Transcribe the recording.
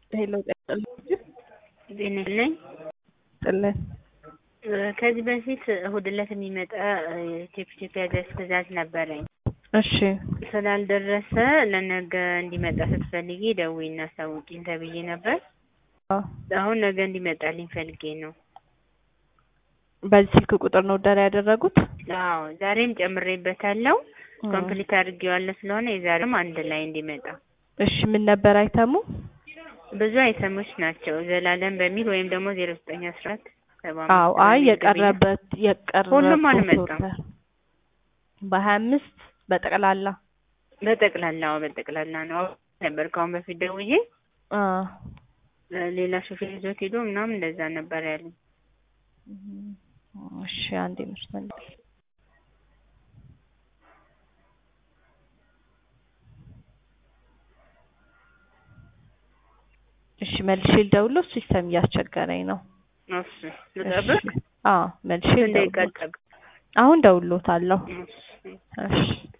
ሄሎ ጤና ነኝ። ጥልን ከዚህ በፊት እሁድ ዕለት የሚመጣ ቴፕ ቴፕ ያዘዝ ትእዛዝ ነበረኝ። እሺ ስላልደረሰ ለነገ እንዲመጣ ስትፈልጊ ደውዪና አሳውቂኝ ተብዬ ነበር። አዎ። አሁን ነገ እንዲመጣልኝ ፈልጌ ነው። በዚህ ስልክ ቁጥር ነው ኦርደር ያደረጉት? አዎ ዛሬም ጨምሬበታለሁ። ኮምፕሊት አድርጌዋለሁ ስለሆነ የዛሬም አንድ ላይ እንዲመጣ። እሺ ምን ነበር አይተሙ? ብዙ አይተሞች ናቸው። ዘላለም በሚል ወይም ደግሞ ዜሮ ዘጠኝ አስራ አራት ሰባ አምስት አዎ አይ በሚል የቀረበት የቀረበት ሁሉም አልመጣም። ኦርደር በሀያ አምስት በጠቅላላ በጠቅላላው በጠቅላላ ነው ነበር ከአሁን በፊት ደውዬ አ ሌላ ሾፌር ይዞት ሄዶ ምናምን እንደዛ ነበር ያለኝ። እሺ አንዴ መስመር እሺ መልሼ ልደውልልዎ ሲስተም እያስቸገረኝ ነው። እሺ ልጠብቅ? እሺ አዎ መልሼ ስንት ደቂቃ ልደውልልዎት ልጠብቅ? አሁን ደውልልዎታለሁ። እሺ እሺ